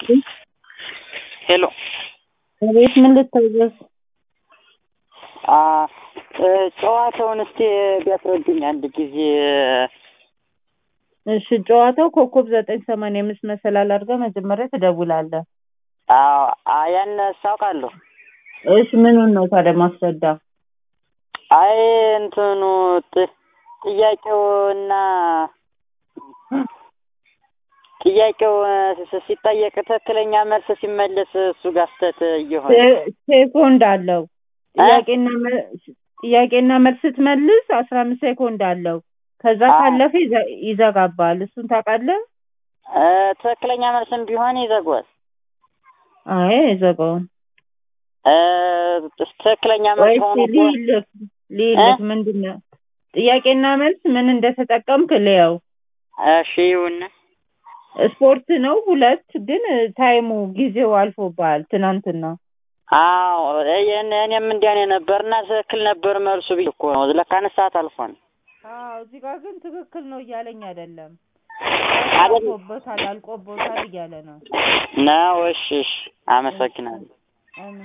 ሄሎ አቤት ምን ልታዘዝ? አ ጨዋታውን እስቲ ቢያስረዱኝ አንድ ጊዜ። እሺ ጨዋታው ኮከብ ዘጠኝ ሰማንያ አምስት መሰላል አድርገህ መጀመሪያ ትደውላለህ። አዎ አ- ያን አውቃለሁ። እሺ ምኑን ነው ታዲያ ማስረዳ? አይ እንትኑ ጥ- ጥያቄውና ጥያቄው ስ- ሲጠየቅ ትክክለኛ መልስ ሲመለስ እሱ ጋር ስህተት እየሆነ ሴ- ሴኮንድ አለው። ጥያቄና መ- ጥያቄና መልስ ስትመልስ አስራ አምስት ሴኮንድ አለው። ከዛ አዎ። ካለፈ ይዘ- ይዘጋባል። እሱን ታውቃለህ? እ፣ ትክክለኛ መልስም ቢሆን ይዘጓል። አይ አይዘጋውም። እ፣ ትክክለኛ መልስ ወይስ ሆኖ እኮ ሊልክ ሊልክ እ? ምንድን ነው ጥያቄና መልስ ምን እንደተጠቀምክ ልየው። እሺ ይሁን። ስፖርት ነው ሁለት ግን ታይሙ ጊዜው አልፎብሃል ትናንትና። አዎ እኔ- እኔም እንዲያኔ ነበርና ትክክል ነበር መልሱ ብዬ እኮ ነው። ለካን ሰዓት አልፏል። አዎ እዚህ ጋር ግን ትክክል ነው እያለኝ አይደለም። አይደል? አልፎበታል አልቆቦታል እያለ ነው። ነው። እሺ እሺ፣ አመሰግናለሁ። አሜን።